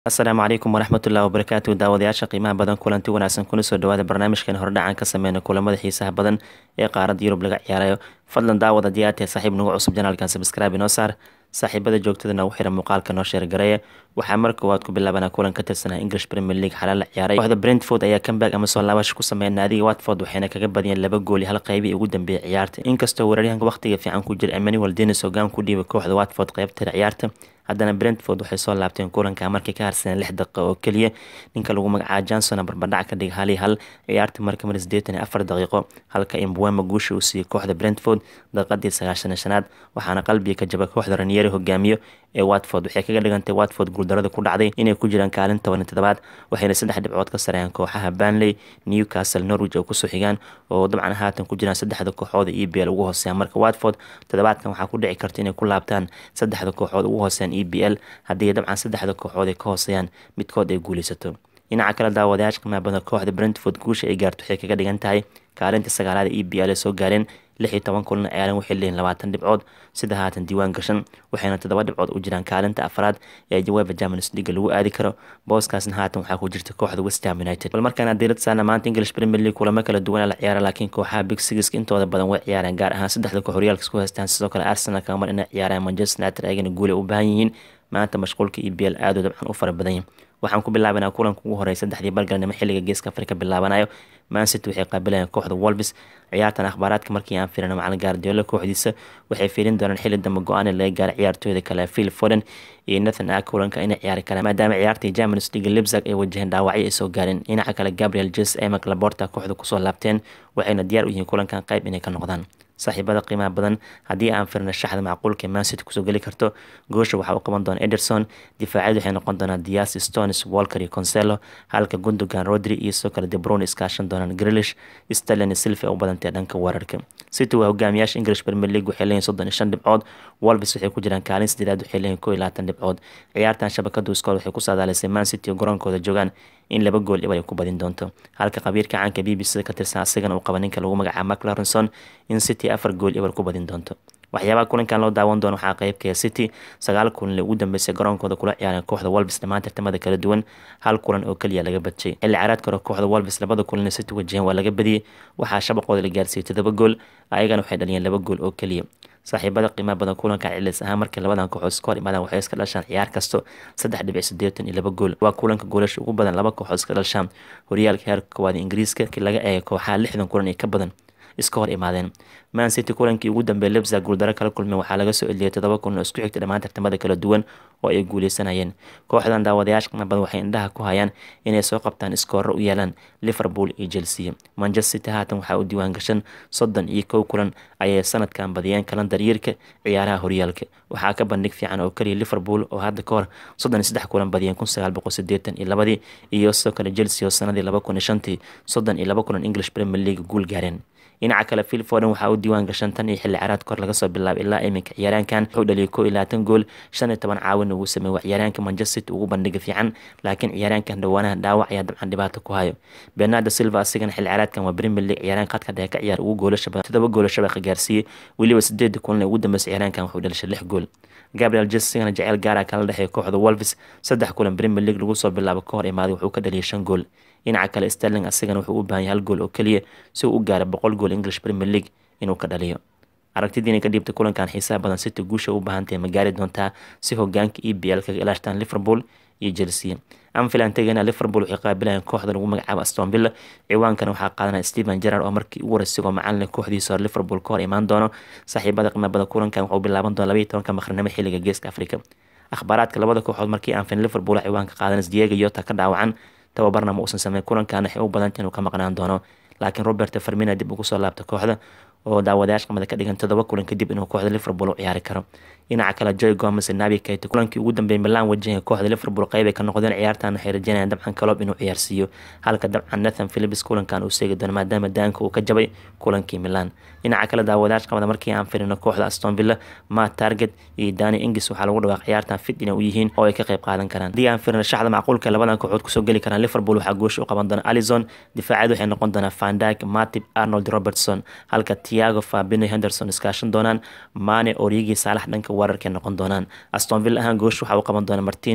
asalaamu calaykum waraxmatullahi wabarakaatu daawadayaasha qiimaha badan kulanti wanaagsan kuna soo dhawaada barnaamijkan hordhacan ka sameyna kulamada xiisaha badan ee qaaradda yurub laga ciyaarayo fadlan daawada diyaartee saaxiib nagu cusub janaalkan sabscribe inoo saar saaxiibada joogtada nagu xira muuqaalka noo sheergareeya waxaa mar koowaad ku bilaabanaa kulan ka tirsanaa english premier league xalaa la ciyaaray kooxda brentford ayaa comeback ama soo laabasha ku sameeya naadiga watford waxayna kaga badiyeen laba gooli hal qeybii ugu dambeeyay ciyaarta inkastoo weeraryahanka waqtiga fiican ku jira emmanuel denis hogaan ku dhiibay kooxda watford qeybteeda ciyaarta haddana brentford waxay soo laabteen kulanka markii ka harsaneen lix daqiiqo oo keliya ninka lagu magacaabo johnson barbadhac ka dhig hal iyo hal ciyaarta marka mar sideetan iyo afar daqiiqo halka imbuema guusha uu siiyey kooxda brentford daqiiqadii sagaashan shanaad waxaana qalbiga ka jaba kooxda ranieri hogaamiyo ee watford waxay kaga dhigantay watford guuldarada ku dhacday inay ku jiraan kaalin toban toddobaad waxayna saddex dhibcood ka sareeyaan kooxaha banley newcastle norwich oo kusoo xigaan oo dabcan haatan ku jiraan saddexda kooxood e b l ugu hooseeya marka watford toddobaadkan waxaa ku dhici karta inay ku laabtaan saddexda kooxood ugu hooseeyaan e b l haddii dabcan saddexda kooxood ay ka hooseeyaan midkood ay guuleysato dhinaca kale daawadayaasha qiimaha badan kooxda brentford guusha ay gaarto waxay kaga dhigan tahay kaalinta sagaalaada e b l ee soo gaareen lix iyo toban kulan ciyaaran waxay leeyihin labaatan dhibcood sida haatan diiwaan gashan waxayna toddoba dhibcood u jiraan kaalinta afraad ee jawaaba germanis liga lagu aadi karo booskaasna haatan waxaa ku jirta kooxda westham united bal markaana diirad saana maanta english premier league kulamo kala duwan la ciyaara laakiin kooxaha big sigiska intooda badan way ciyaareen gaar ahaan saddexda koox horyaalka isku haystaan sidoo kale arsenal kamar inay ciyaaraan manchester united ayagana guulay u baahan yihiin maanta mashquulka e b l aadoo dabcan u fara badan yahin waxaan ku bilaabanaa kulanka ugu horey saddexdii balgalnimo xilliga geeska afrika bilaabanayo mancity waxay qaabilayaan kooxda wolvis ciyaartan akhbaaraadka markii aan firina macalin gaardiola kooxdiisa waxay fiirin doonaan xilli dambe go-aan laga gaara ciyaartooyda kale phil foden iyo nathan a kulanka inay ciyaari karaan maadaama ciyaartii germanis league libzag ay wajaheen dhaawacyo ay soo gaareen dhinaca kale gabriel jes emak laborta kooxda kusoo laabteen waxayna diyaar u yihiin kulankan qayb inay ka noqdaan saaxiibada qiimaha badan haddii aan firna shaxda macquulka mancity kusoo geli karto goosha waxaa u qaban doona ederson difaacyadu waxay noqon doonaan dias stones walker iyo conselo halka gundogan rodri iyo sidoo kale debrone iskaashan doonaan grilish stalin silva u badantay dhanka weerarka city waa hogaamiyaasha english premier league waxay leeyihin soddon iyo shan dhibcood wolves waxay ku jiraan kaalin sideedaad waxay leeyihin koo iyo labaatan dhibcood ciyaartan shabakadu iskool waxay ku saadaalisay mancity oo garoonkooda joogaan in laba gool dhib ay ku badin doonto halka qabiirka caanka b b c ka tirsan asigana uu qaba ninka lagu magacaabo maclarenson in city afar gool ibar ku badin doonto waxyaabaha kulankan loo daawan doono waxaa qeybkaya city sagaal kulan ugu dambeysay garoonkooda kula ciyaareen kooxda wolves dhammaan tartamada kala duwan hal kulan oo keliya laga badjay xilli caraadka hore kooxda wolves labada kulan city wajaheen waa laga badiyey waxaa shabaqooda la gaarsiiyey todoba gool ayagana waxay dhaliyeen laba gool oo keliya saaxiibada qiimaha badan kulanka cilis ahaan markii labadan kooxood iska hor imaadaan waxay iska dhashaan ciyaar kasto saddex dhibic sideetan iyo laba gool waa kulanka goolasha ugu badan laba kooxood iska dhashaan horyaalka heerka koowaad ingiriiska laga eega kooxaha lixdan kulan iyo ka badan iska hor imaadeen man city kulankii ugu dambeeyay lebza guuldaro kala kulmeen waxaa laga soo eliyay todoba kulan oo isku xigta dhammaan tartamada kala duwan oo ay guuleysanayeen kooxdan daawadayaasha qiimo badan waxay indhaha ku hayaan inay soo qabtaan iskoorro u yeelaan liverpool iyo chelsea manchester city haatan waxaa u diiwaan gashan soddon iyo kow kulan ayay sanadkan badiyeen kalandar yiirka ciyaaraha horyaalka waxaa ka bandhig fiican oo keliya liverpool oo hadda ka hor soddon iyo saddex kulan badiyeen kun sagaal boqol sideetan iyo labadii iyo sidoo kale chelsea oo sanadii laba kun iyo shantii soddon iyo laba kulan english premier league guul gaareen dhinaca kale phil foden waxaa u diiwaan gashan tan iyo xilli caraad kor laga soo bilaabay ilaa iminka ciyaaraankan wuxuu dhaliyay koo iyo labaatan gool shan iyo toban caawin ugu sameeyey waa ciyaaraanka manchester city ugu bandhiga fiican laakiin ciyaaraankan dhawaanaha dhaawac ayaa dabcan dhibaato ku hayo bernardo silva asigana xilli caraadkan waa premier league ciyaaraan khadka dhexe ka ciyaar ugu goolasha badan todoba goola shabaqa gaarsiiyey weliba sideeda kulan ee ugu dambeysay ciyaaraankan wuxuu dhalishay lix gool gabriel jesigana jeceyl gaara kala dhexeeya kooxda wolves saddex kulan premier league lagu soo bilaabo ka hor imaaday wuxuu ka dhaliyay shan gool dhinaca kale sterling asigana wuxuu u baahan yahay hal gool oo keliya si uu u gaaro boqol gool english premier league inuu ka dhaliyo aragtidiina ka dhiibta kulankan xiisaha badan city guusha u baahantahay ma gaari doontaa si hogaanka e b l kaga ilaashtaan liverpool iyo chelsea anfilan tegana liverpool waxay qaabilayaan kooxda lagu magacaabo aston villa ciwaankana waxaa qaadanaya stephen gerard oo markii ugu horeysa sigoo macalin kooxdiisa hore liverpool ka hor imaan doono saaxiibada qiimabada kulankan wuxuu bilaaban doona labaiyo tobanka maqrinimo xilliga geeska africa akhbaaraadka labada kooxood markii aan fin liverpool ciwaanka qaadanas diego yota ka dhaawacan tababarna ma uusan sameyn kulankan waxay u badanta inuu ka maqnaan doono laakiin robert farmina dib ugu soo laabta kooxda oo daawadayaasha qamada ka dhigan todoba kulan kadib inuu kooxda liverpool u ciyaari karo dhinaca kale joy gomes nabi kayte kulankii ugu dambeeyay milan wajahaya kooxda liverpool qeyb ay ka noqdeen ciyaartan waxay rajeynayaan dabcan kaloob inuu ciyaarsiiyo halka dabcan nathan philips kulankan uu seegi doono maadaama daanka uu ka jabay kulankii milan dhinaca kale daawadayaasha qamada markii aan firino kooxda aston villa matt target iyo dani ingis waxaa lagu dhawaaq ciyaartan fit inay u yihiin oo ay ka qayb qaadan karaan haddii aan firino shaxda macquulka labadan kooxood kusoo geli karaan liverpool waxaa goosha u qaban doona alison difaaciyadu waxay noqon doonaa vandyke matip arnold robertson halka tiago fabino henderson iskaashan doonaan mane origi saalax dhanka weerarkay noqon doonaan aston villa ahaan goosha waxaa u qaban doona martines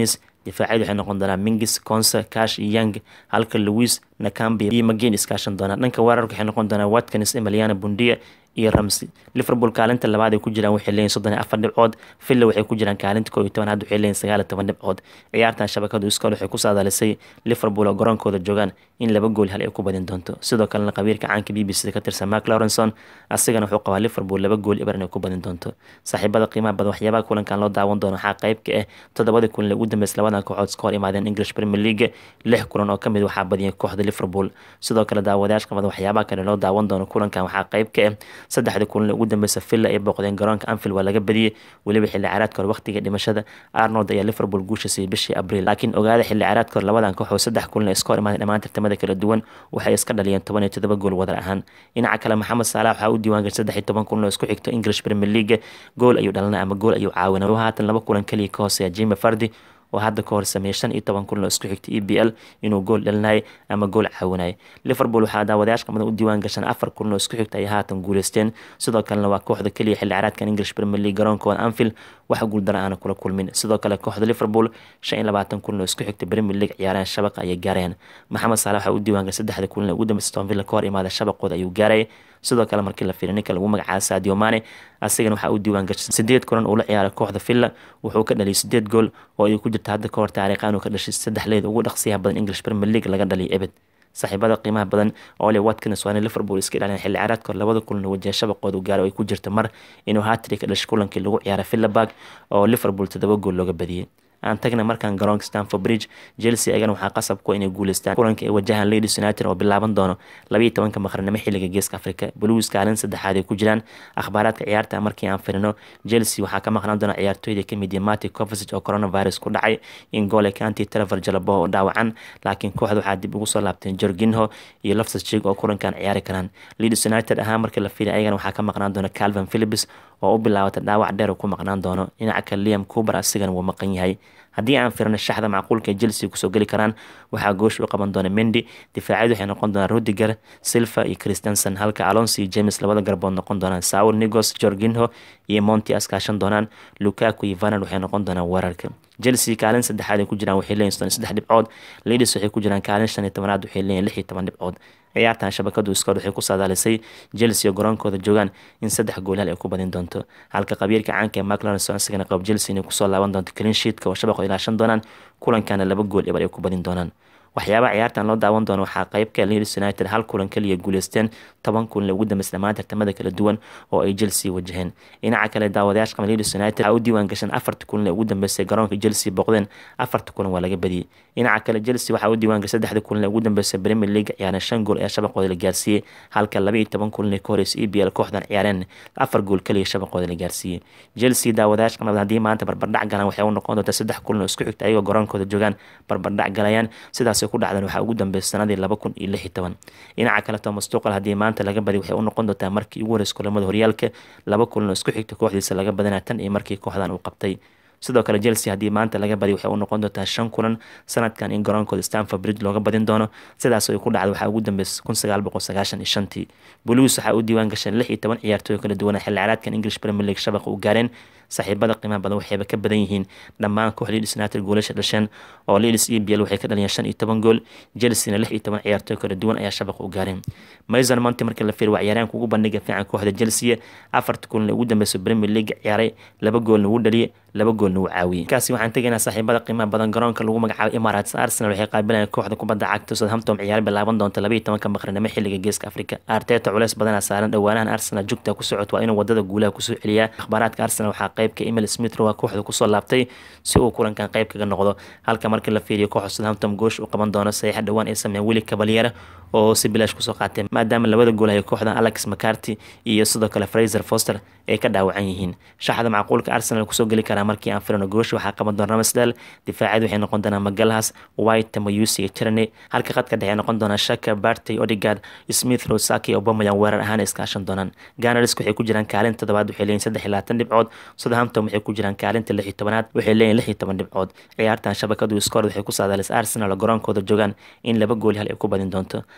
difaacyadu waxay noqon doonaa mingis consa cash young halka louis nakambi iyo magin iskaashan doonaan dhanka weerarka waxay noqon doonaa watkins emiliana bundia iyo ramsey liverpool kaalinta labaad ay ku jiraan waxay leeyihin soddon iyo afar dhibcood villa waxay ku jiraan kaalinta koo iyo toban hadda waxay leeyihin sagaal iyo toban dhibcood ciyaartan shabakadu iskool waxay ku saadaalisay liverpool oo garoonkooda joogaan in laba gool hal ay ku badin doonto sidoo kalena qabiirka caanka b b c ka tirsan mark lawrenson asigana wuxuu qabaa liverpool laba gool ibar inay ku badin doonto saaxiibada qiimaha badan waxyaabaha kulankan loo daawan doono waxaa qayb ka ah toddobadii kulan ugu dambeysay labadan kooxood iska hor imaadeen english premier league lix kulan oo kamid waxaa badiyay kooxda liverpool sidoo kale daawadayaasha qamada waxyaabaha kale loo daawan doono kulankan waxaa qayb ka ah saddexdii kulan ugu dambeysa villa ay booqdeen garoonka anfield waa laga badiyey weliba xilli caraadka hore waqtiga dhimashada arnold ayaa liverpool guusha siiyey bishii abriil laakiin ogaada xilli caraadka hore labadan kooxood saddex kulan iska hor imaadeen dhammaan tartamada kala duwan waxay iska dhaliyeen toban iyo todoba gool wadar ahaan dhinaca kale maxamed saalax waxaa u diiwaan gashay saddex iyo toban kulan oo isku xigto english premier league gool ayuu dhalinay ama gool ayuu caawinay haatan laba kulan keliya ka hooseeya jimi fardi oo hadda ka hor sameeyey shan iyo toban kulan oo isku xigtay e b l inuu gool dhalinayay ama gool caawinayay liverpool waxaa daawadayaasha qamadan u diiwaan gashan afar kulan oo isku xigta ay haatan guuleysteen sidoo kalena waa kooxda keliya xilli caraadkan english premier league garoonkooda anfield wax guuldara aana kula kulmin sidoo kale kooxda liverpool shan iyo labaatan kulan oo isku xigta premier league ciyaaraan shabaqa ayay gaareen maxamed saalax waxaa u diiwaan gashay saddexda kulan ee ugu dambeysay aston villa ka hor imaada shabaqooda ayuu gaarayay sidoo kale markii la fiiriy ninka lagu magacaabo sadio mane asigana waxaa uu diiwaan gashay sideed kulan uu la ciyaaray kooxda villa wuxuu ka dhaliyay sideed gool oo ay ku jirta hadda ka hor taariikhan uu ka dhashay saddex leed ugu dhaqsiyaha badan english premier league laga dhaliyay ebed saaxiibada qiimaha badan ole watkins waana liverpool iska ilaalin xilli caraadka hor labada kulan wajaha shabaqooda gaaro ay ku jirta mar inuu hatri ka dhashay kulankii lagu ciyaaray villaburg oo liverpool toddoba gool looga badiyey aan tagna markaan garoonka stanford bridge chelsea ayagana waxaa qasab ku inay guuleystaan kulanka ay wajahaan ladies united oo bilaaban doono labayo tobanka maqrnimo xilliga geeska africa blues kaalin saddexaad ay ku jiraan akhbaaraadka ciyaarta markii aan firino chelsea waxaa ka maqnaan doona ciyaartooyda kamid yahay mati covasic oo coronavirus ku dhacay in gole kanti trevor jalabo oo dhaawacan laakiin kooxda waxaa dib ugu soo laabteen jorginho iyo loftus cheek oo kulankan ciyaari karaan ladies united ahaan markii la fiilay ayagana waxaa ka maqnaan doona calvin philips oo u bilaawata dhaawac dheer ku maqnaan doono dhinaca kale liam coober asigana wuu maqan yahay haddii aan firno shaxda macquulka ee chelsea kusoo geli karaan waxaa goosh u qaban doona mendi difaacyadu waxay noqon doonaan rudiger silva iyo christensen halka alonso iyo james labada garbood noqon doonaan saul nigos jorginho iyo monti askaashan doonaan lukaku iyo vanan waxay noqon doonaan weerarka chelsea kaalin saddexaad ay ku jiraan waxay leeyihin soddon saddex dhibcood ladies waxay ku jiraan kaalin shan iyo tobanaad waxay leeyihin lix iyo toban dhibcood ciyaartan shabakadu iskood waxay ku saadaalisay chelsea oo garoonkooda joogaan in saddex goolhal ay ku badin doonto halka qabiirka caanka ee maclonson isagana qab chelsea inay kusoo laaban doonto clean sheetka oo shabaqo ilaashan doonaan kulankana laba gool ebar ay ku badin doonaan waxyaabaha ciyaartan loo daawan doono waxaa qeybka leeds united hal kulan kaliya guuleysteen toban kulan ugu dambeysay dhammaan tartamada kala duwan oo ay chelsea wajaheen dhinaca kale daawadayaasha qaba leeds united waxaa u diiwaan gashan afarta kulan ee ugu dambeysay garoonka chelsea boqdeen afarta kulan waa laga badiyey dhinaca kale chelsea waxaa u diiwaan gashay saddexda kulan ee ugu dambeysay premier league ciyaareen shan gool ayaa shabaqooda la gaarsiiyey halka laba iyo toban kulan ee ka horeysa e b l kooxdan ciyaareen afar gool kaliya shabaqooda la gaarsiiyey chelsea daawadayaasha qanabad haddii maanta barbardhac galaan waxay u noqon doontaa saddex kulan oo isku xigta ayagoo garoonkooda joogaan barbardhac galayaan sidaas ku dhacdan waxaa ugu dambeysay sanadii laba kun iyo lix iyo toban dhinaca kale thomas tuqal haddii maanta laga badiy waxay u noqon doontaa markii ugu horeysa kulamada horyaalka laba kulan oo isku xigta kooxdiisa laga badanaa tan iyo markii kooxdan uu qabtay sidoo kale chelsea haddii maanta laga badiy waxay u noqon doontaa shan kulan sanadkan in garoonkooda stanford bridge looga badin doono sidaas ay ku dhacda waxaa ugu dambeysay kun sagaal boqol sagaashan iyo shantii blues waxaa u diiwaan gashan lix iyo toban ciyaartooy kala duwana xilli caraadkan english premier league shabaqa u gaareen saaxiibada qiimaha badan waxayba ka badan yihiin dhammaan koox leeds united goolasha dhasheen oo leeds e b l waxay ka dhaliyeen shan iyo toban gool chelseana lix iyo toban ciyaartooy kala duwan ayaa shabaqa u gaareen mason monti markii la fiir waa ciyaaryaanka ugu bandhiga fiican kooxda chelsea afarta kulan ugu dambeysay premier league ciyaaray laba goolna wuu dhaliyay laba goolna wuu caawiyey markaasi waxaan tegaynaa saaxiibada qiimaha badan garoonka lagu magacaabo emirates arsenal waxay qaabilayaan kooxda kubadda cagta southampton ciyaar bilaaban doonta laba iyo tobanka maqrinimo xilliga geeska afrika arteta culeys badanaa saaran dhowaanahan arsenal jugta ku socot waa inuu wadada guulaha kusoo celiyaa akhbaaraadka arsenal waxaa qeybka emil smith waa kooxda kusoo laabtay si uu kulankan qeyb kaga noqdo halka markii la fiiriyo kooxda southampton goosh u qaban doono saxiixa dhowaan ay sameeyeen willi cavalier oo si bilaash kusoo qaateen maadaama labada gool ay kooxdan alex mccarty iyo sidoo kale fraser foster ay ka dhaawacan yihiin shaxda macquulka arsenal kusoo geli karaa markii aan firino goosh waxaa qaban doona ramsdale difaacyadu waxay noqon doonaa magalhas white tamayusi iyo tirney halka qadka dhexe noqon doonaa shaka bartey odigard smith rosaki obamayang weerar ahaan iskaashan doonaan ganarisk waxay ku jiraan kaalinta toddobaad waxay leeyihin saddex iyo labaatan dhibcood southampton waxay ku jiraan kaalinta lix iyo tobanaad waxay leeyihin lix iyo toban dhibcood ciyaartan shabakadu iskoord waxay ku saadaalis arsenal oo garoonkooda joogaan in laba gool hal ay ku badin doonto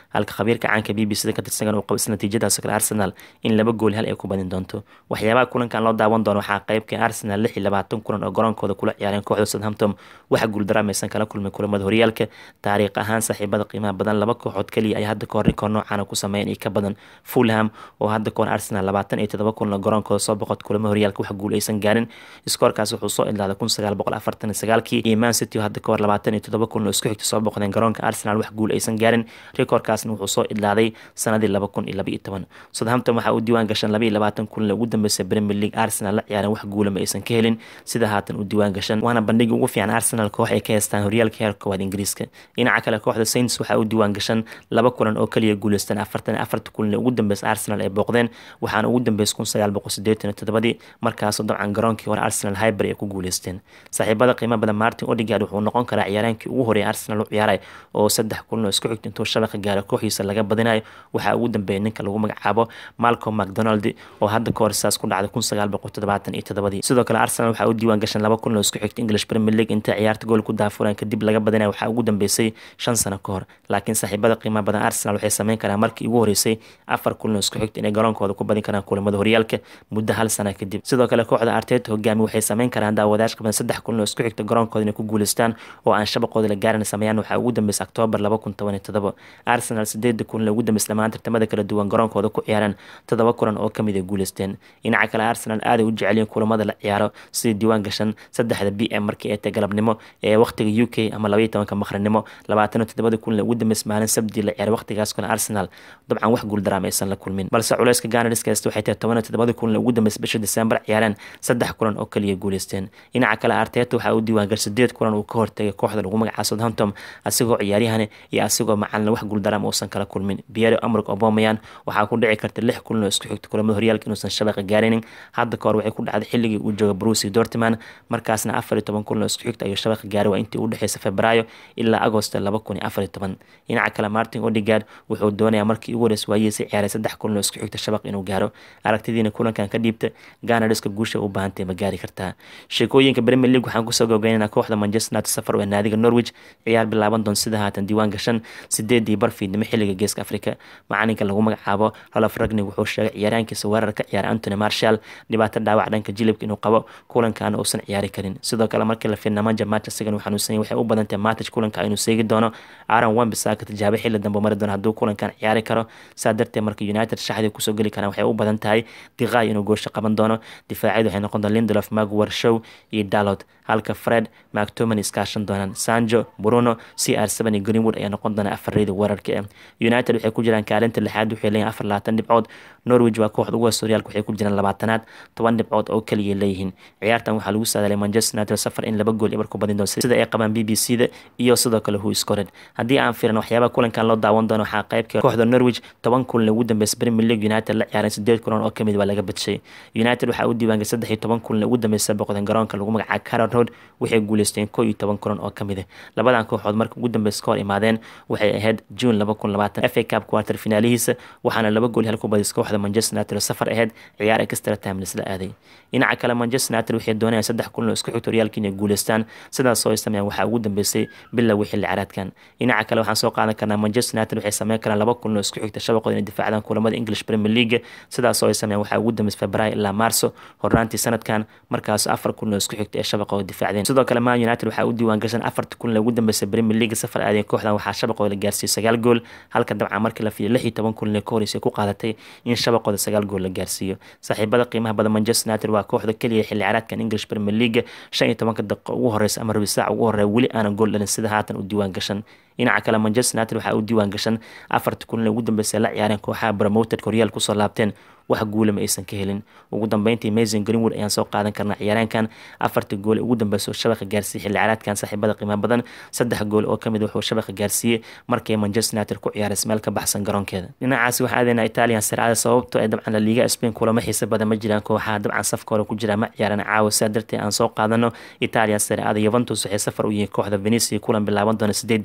halka khabiirka caanka b b c da ka tirsan uu qabo is natiijadaas kale arsenal in laba gool hal ay ku badin doonto waxyaabaha kulankan loo daawan doono waxaa qeybka arsenal lix iyo labaatan kulan oo garoonkooda kula ciyaareen kooxda southampton waxa guuldaraamaysan kala kulmay kulamada horyaalka taariikh ahaan saaxiibada qiimaha badan laba kooxood kaliya ay hadda kahor rikoor noocaana ku sameeyeen iyo ka badan fulham oo hadda kahor arsenal labaatan iyo todoba kulan oo garoonkooda soo boqod kulamada horyaalka wax guul aysan gaarin iskoorkaas wuxuu soo idlaaday kun sagaal boqol afartan iyo sagaalkii iyo man city oo hadda kahor labaatan iyo todoba kulan oo isku xigta soo boqdeen garoonka arsenal wax guul aysan gaarin rikoorkaasna wuxuu soo idlaaday sanadii laba kun iyo laba iyo toban southampton waxaa uu diiwaan gashan laba iyo labaatan kulan ugu dambeysay premier league arsenal la ciyaaren wax guula ma aysan ka helin sida haatan u diiwaan gashan waana bandhigi ugu fiican arsenal koox ay ka heystaan horyaalka heerka koowaad ingiriiska dhinaca kale kooxda saints waxaa u diiwaan gashan laba kulan oo kaliya guuleystaan afartan iyo afarta kulan ugu dambeysay arsenal ay booqdeen waxaana ugu dambeysay kun sagaal boqol sideetan iyo todobadii markaasoo dabcan garoonkii hore arsenal hyber ay ku guuleysteen saaxiibada qiimo badan martin odigard wuxuu noqon karaa ciyaaraankii ugu horeeyay arsenal u ciyaaray oo saddex kulan oo isku xigta intuu shabaqa gaaro kooxiisa laga badinayo waxaa ugu dambeeyay ninka lagu magacaabo malcolm macdonald oo hadda kahor saas ku dhacday kun sagaal boqol toddobaatan iyo todobadii sidoo kale arsenal waxaa u diiwaan gashan laba kulan oo isku xigta english premier league intay ciyaarta gool ku daafureen kadib laga badinayo waxaa ugu dambeysay shan sano ka hor laakiin saaxiibada qiimaha badan arsenal waxay sameyn karaan markii ugu horeysay afar kulan oo isku xigta inay garoonkooda ku badin karaan kulamada horyaalka muddo hal sana kadib sidoo kale kooxda arteta hogaami waxay sameyn karaan daawadayash qaban saddex kulan oo isku xigta garoonkooda inay ku guuleystaan oo aan shabaqooda la gaarin sameeyaan waxaa ugu dambeysay octoobar laba kun toban iyo todoba arsenal sideeda kulan ugu dambeysay dhammaan tartamada kala duwan garoonkooda ku ciyaaraan todoba kulan oo kamid ay guuleysteen dhinaca kale arsenal aaday u jecelyiin kulamada la ciyaaro sidii diiwaan gashan saddexda b m markii ay tahay galabnimo ee waqtiga u k ama labaiyo tobanka maqrinimo labaatan iyo toddobada kulan ugu dambeysay maalin sabdii la ciyaaray waqtigaas kale arsenal dabcan wax guuldaraam aysan la kulmin balse culeyska ganariska haysta waxay tahay toban iyo toddobada kulan ugu dambeysay bisha december ciyaareen saddex kulan oo kaliya guuleysteen dhinaca kale arteta waxaa u diiwaan gashay sideed kulan uu ka hortagay kooxda lagu magacaabo southampton asigoo ciyaaryahani iyo asigoo macalin wax guuldaraam uusan kala kulmin pierre emerick aubameyang waxaa ku dhici karta lix kulan oo isku xigta kulamada horyaalka inuusan shabaqa gaarinin hadda kahor waxay ku dhacday xilligii uu jooga bruce dortman markaasna afar iyo toban kulan oo isku xigta ayuu shabaqa gaaray waa intii u dhexeysa febraayo ilaa agosto laba kun iyo afar iyo toban dhinaca kale martin odigard wuxuu doonayaa markii ugu horeys waayihiisa ciyaaray saddex kulan oo isku xigta shabaq inuu gaaro aragtidiina kulankan ka dhiibta ganariska guusha u baahantay ma gaari kartaa sheekooyinka premier league waxaan kusoo gabagaynana kooxda manchester united safar ee naadiga norwich ciyaar bilaaban doon sida haatan diiwaan gashan sideedii barfiidnimo xilliga geeska afrika macalinka lagu magacaabo rolof ragnig wuxuu sheegay ciyaaraankiisa weerar ka ciyaara antony marshall dhibaato dhaawac dhanka jilibka inuu qabo kulankaana uusan ciyaari karin sidoo kale markii la fiirnamanja match isagan uu xanuunsanyay waxay u badantahay match kulanka inuu seegi doono aaron wambisaka tijaabo xilli dambe mari doono hadduu kulankan ciyaari karo saa darteed marka united shaxdii kusoo geli karaan waxay u badan tahay diqaay inuu goosho qaban doono difaacyadu waxay noqon doon lindelof magwar show iyo dalot halka fred mactoman iskaashan doonaan sanjo bruno c r seven iyo greenwood ayaa noqon doona afareyda weerarka eh united waxay ku jiraan kaalinta lixaad waxay leeyihin afar labaatan dhibcood norwich waa kooxda ugu hoos horyaalka waxay ku jiraan labaatanaad toban dhibcood oo keliya leeyihiin ciyaartan waxaa lagu saadaalay manchester united safar in laba gool ibar ku badin doon sida ay qabaan b b c da iyo sidoo kale who scored haddii aan fiiran waxyaabaha kulankan loo daawan doono waxaa qaybka kooxda norwich toban kulan ugu dambeysay premier league united la ciyaareen sideed kulan oo kamid waa laga badshay united waxaa u diiwaangay saddex iyo toban kulan ugu dambeysay boqdeen garoonka lagu magacaabo carrot road waxay guuleysteen koo iyo toban kulan oo kamid ah labadan kooxood marka ugu dambeysa ka hor imaadeen waxay ahayd june laba kun labaatan f a cup quarter finaalihiisa waxaana laba gool hal ku badisay kooxda manchester united oo safar ahayd ciyaar extra time la aaday dhinaca kale manchester united waxay doonayaan saddex kulan oo isku xigta horyaalka inay guuleystaan sidaas oo ay sameeyaan waxaa ugu dambeysay bilowga xilli caraadkan dhinaca kale waxaan soo qaadan karnaa manchester united waxay sameyn karaan laba kulan oo isku xigta shabaqooda inay difaacdaan kulamada english premier league sidaas oo ay sameeyaan waxaa ugu dambeysay februaayo ilaa maarso horraantii sanadkan markaas afar kulan oo isku xigta ee shabaqooda difaacdeen sidoo kale man united waxaa u diiwaan gashan afarta kulan ugu dambeysay premier league safar aadeen kooxdan waxaa shabaqooda la gaarsiiyey sagaal gool halka dabcan markii la fiiyo lix iyo toban kulan ee ka horeysay ku qaadatay in shabaqooda sagaal gool la gaarsiiyo saaxiibada qiimaha badan manchester united waa kooxda keliya xilli caraadkan english premier league shan iyo tobanka daqiiqo ugu horeysa ama rabi saac ugu horeya weli aanan gool dhalin sida haatan u diiwaan gashan dhinaca kale manchester united waxaa u diiwaan gashan afarta kulan ugu dambeysay la ciyaareen kooxaha promoted horyaal kusoo laabteen wax guula ma aysan ka helin ugu dambeyntii mason greenwood ayaan soo qaadan karnaa ciyaaraankan afarta gool ugu dambeysa oo shabaqa gaarsiiyey xilli caraadkan saaxiibada qiimo badan saddex gool oo kamid wuxuu shabaqa gaarsiiyey markay manchester united ku ciyaaraysa meel ka baxsan garoonkeeda dhinacaasi waxaa aadeynaa italian sircada sababto ee dabcan la liiga spain kulamo xiisa badan ma jiraan kooxaha dabcan safka hore ku jira ma ciyaaran caawa sidaa darteed aan soo qaadano italian sircada yuventus waxay safar u yihiin kooxda venecia kulan bilaaban doona sideedda fiidnimo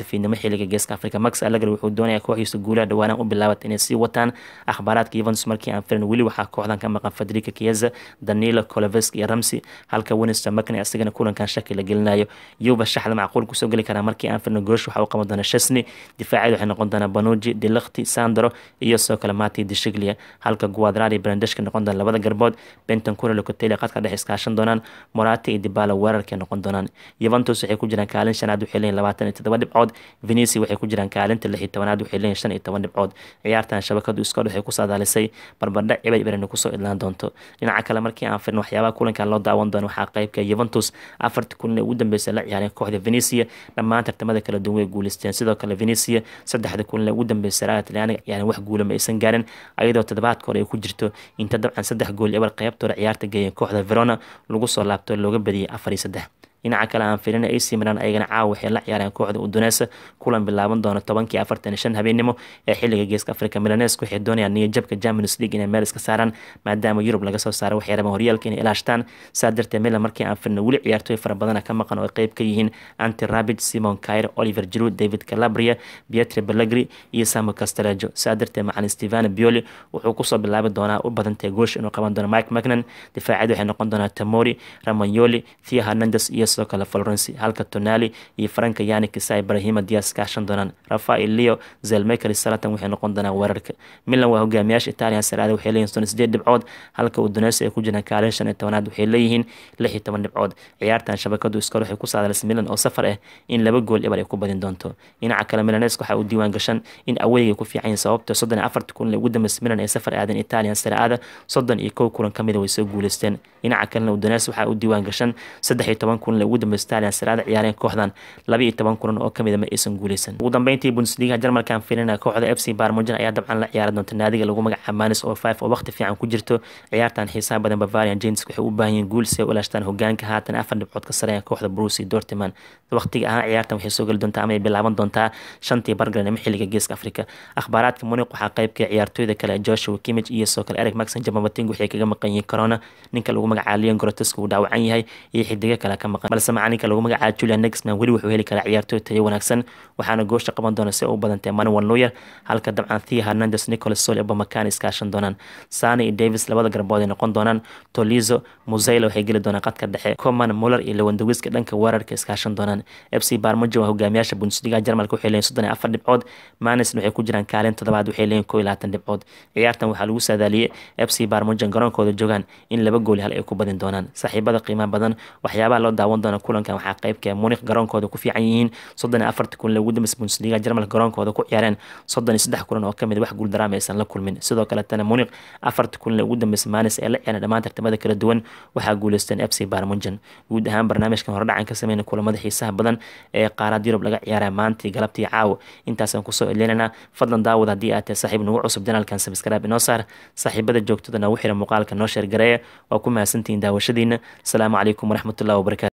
xilliga geeska africa max allegri wuxuu doonaya kooxdiisa guulaha dhawaanan u bilaabat inay sii wataan akhbaaraadka yuventus markii aan firin weli waxaa kooxdan ka maqan federica kieza danilo colovesk iyo ramsey halka winston mcney asigana kulankan shaki la gelinayo yuba shaxda macquul kusoo geli karaa markii aan firno goosh waxa uu qaban doona shesney difaacyada waxay noqon doonaa banuji dilakti sandro iyo sidoo kale mati dishiglia halka guadrari brandeshka noqon doona labada garbood benton kure locoteli qadka dhex iskaashan doonaan morata iyo dibala weerarkay noqon doonaan yuventus waxay ku jiraan kaalin shanaad waxay leeyihin labaatan iyo todoba dhibcood venisi waxay ku jiraan kaalinta lix iyo tobanaad waxay leeyihin shan iyo toban dhibcood ciyaartan shabakadu iskood waxay ku saadaalisay barbardhac cibad ibrana kusoo idlaan doonto dhinaca kale markii aan firno waxyaabaha kulankan loo daawan doono waxaa qeybka yuventus afartii kulan ee ugu dambeysay la ciyaareen kooxda venecia dhammaan tartamada kala duwan way guuleysteen sidoo kale venecia saddexda kulan ee ugu dambeysay raga talyaaniga ciyaareen wax guula ma aysan gaarin ayadoo toddobaadka hore ay ku jirto inta dabcan saddex gool ebar qeybtooda ciyaarta geeyeen kooxda verona lagu soo laabto looga badiyay afar iyo saddex dhinaca kale aan filina ac milan ayagana caawa waxay la ciyaareen kooxda udunesa kulan bilaaban doona tobankii afartan iyo shan habeenimo ee xilliga geeska africa milanesk waxay doonayaan niyajabka champions league inay meel iska saaraan maadaama yurub laga soo saaray waxay rabaan horyaalka inay ilaashtaan saa darteed milan markii aan filina weli ciyaartooy fara badana ka maqan oo ay qeyb ka yihiin anti rabid simon kair oliver giroud david calabria pietri pellegri iyo samo castelejo saa darteed macalin stevano bioli wuxuu kusoo bilaabi doonaa u badantay goosh inuu qaban doono mike macnan difaaciyada waxay noqon doonaa tamori ramanyoli thia hernandes iyo sidoo kale florenci halka tonali iyo franka yanik isa ibrahima dias kaashan doonaan rafael leo zelmaker salatan waxay noqon doonaan weerarka milan waa hogaamiyaasha italian saraada waxay leeyihin soddon sideed dhibcood halka uduneysa ay ku jiraan kaalin shan iyo tobanaad waxay leeyihiin lix iyo toban dhibcood ciyaartan shabakadu iskor waxay ku saadalaysa milan oo safar ah in laba gool ebar ay ku badin doonto dhinaca kale milanesk waxaa uu diiwaan gashan in aweyga ku fiican sababta soddon iyo afarta kulan ee ugu dambeysay milan ay safar aadeen italian saraada soddon iyo kow kulan kamida way soo guuleysteen dhinaca kalena uduneys waxaa uu diiwaan gashan saddex iyo toban kulan ee ugu dambeysay italian saraada ciyaareen kooxdan laba iyo toban kulan oo kamida ma aysan guuleysan ugu dambeyntii bundesliga jarmalkan filina kooxda f c barmujan ayaa dabcan la ciyaari doonta naadiga lagu magacaabo manis oo five oo waqti fiican ku jirto ciyaartan xiisaha badan bavarian james waxay u baahan yihiin guul si ay u ilaashtaan hogaanka haatan afar dhibcood ka sareeya kooxda bruce dortiman waqtiga ahaan ciyaartan waxay soo geli doontaa ama ay bilaaban doontaa shantii bargaranimo xilliga geeska afrika akhbaaraadka muniq waxaa qeybka ciyaartooyda kale joshua kimich iyo soo kale eric maxon jamabating waxay kaga maqan yihiin corona ninka lagu magacaabo leon groteska uu dhaawacan yahay iyo xidigo kale ka maqan balse macalinka lagu magacaabo julian nexman weli wuxuu heli karaa ciyaartooy tayo wanaagsan waxaana goosha qaban doona si u badantay manuel noyer halka dabcan thea hernandes nicholas sol iyo bamakan iskaashan doonaan sani iyo davis labada garbood ay noqon doonaan tolizo musayla waxay geli doonaan qadka dhexe coman muller iyo lewandawiska dhanka weerarka iskaashan doonaan f c barmujo waa hogaamiyaasha bundesliga jarmalka waxay leeyihin soddon iyo afar dhibcood manisna waxay ku jiraan kaalin toddobaad waxay leeyihin koo iyo labaatan dhibcood ciyaartan waxaa lagu saadaaliyey f c barmujan garoonkooda joogaan in laba gooli hal ay ku badin doonaan saaxiibada qiimaha badan waxyaabaha loo daawan doona kulankan waxaa qeybka munik garoonkooda ku fiican yihiin soddon iyo afarta kulan ugu dambeysay bundesliga jarmalka garoonkooda ku ciyaareen soddon iyo saddex kulan oo kamid wax guuldaraama aysan la kulmin sidoo kaletana munik afarta kulan ugu dambeysay manis ee la ciyaareen dhammaan tartamada kala duwan waxaa guuleysteen f c barmujan guud ahaan barnaamijkan horedhacan ka sameyna kulamada xiisaha badan ee qaarad yurub laga ciyaaraya maantii galabtii caawo intaasaan kusoo elinaynaa fadlan daawad haddii aad tahay saaxiib nagu cusub janaalkan sabskrib inoo saar saaxiibada joogtada nagu xira muuqaalka noo sheergareeya waa ku mahadsantihiin daawashadiina asalaamu calaykum waraxmatullahi wabarakatu